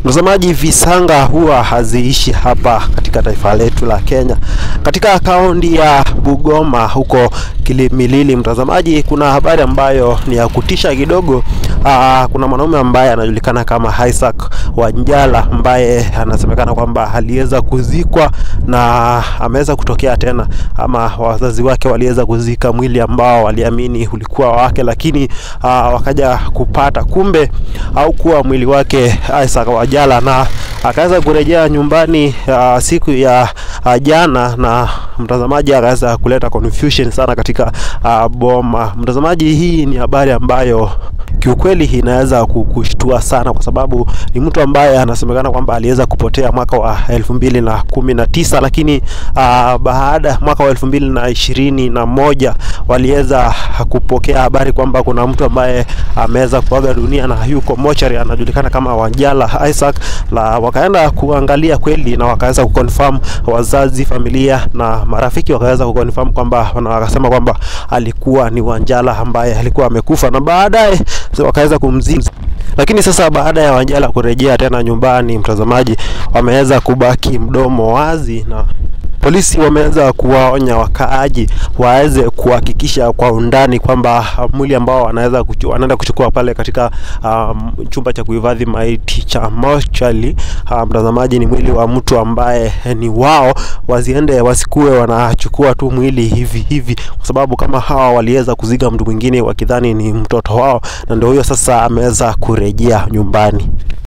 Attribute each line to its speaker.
Speaker 1: Mtazamaji, visanga huwa haziishi hapa katika taifa letu la Kenya. Katika kaunti ya Bungoma huko Kilimilili, mtazamaji, kuna habari ambayo ni ya kutisha kidogo. Aa, kuna mwanaume ambaye anajulikana kama Isaac Wanjala ambaye anasemekana kwamba aliweza kuzikwa na ameweza kutokea tena, ama wazazi wake waliweza kuzika mwili ambao waliamini ulikuwa wake, lakini aa, wakaja kupata kumbe au kuwa mwili wake Isaac Wanjala na akaweza kurejea nyumbani uh, siku ya uh, jana na mtazamaji akaweza kuleta confusion sana katika uh, boma. Mtazamaji, hii ni habari ambayo kiukweli inaweza kukushtua sana kwa sababu ni mtu ambaye anasemekana kwamba aliweza kupotea mwaka wa elfu mbili na kumi na tisa lakini uh, baada mwaka wa elfu mbili na ishirini na moja waliweza kupokea habari kwamba kuna mtu ambaye ameweza kuaga dunia na yuko mochari, anajulikana kama Wanjala Isaac, na wakaenda kuangalia kweli na wakaweza kuconfirm, wazazi, familia na marafiki wakaweza kuconfirm kwamba na wakasema kwamba alikuwa ni Wanjala ambaye alikuwa amekufa na baadaye wakaweza kumzika. Lakini sasa baada ya Wanjala kurejea tena nyumbani, mtazamaji, wameweza kubaki mdomo wazi na polisi wameweza kuwaonya wakaaji waweze kuhakikisha kwa undani kwamba mwili ambao wanaweza kuchu, wanaenda kuchukua pale katika um, chumba cha kuhifadhi maiti cha mochali uh, mtazamaji, ni mwili wa mtu ambaye ni wao, wasiende wasikuwe wanachukua tu mwili hivi hivi, kwa sababu kama hawa waliweza kuziga mtu mwingine wakidhani ni mtoto wao, na ndio huyo sasa ameweza kurejea nyumbani.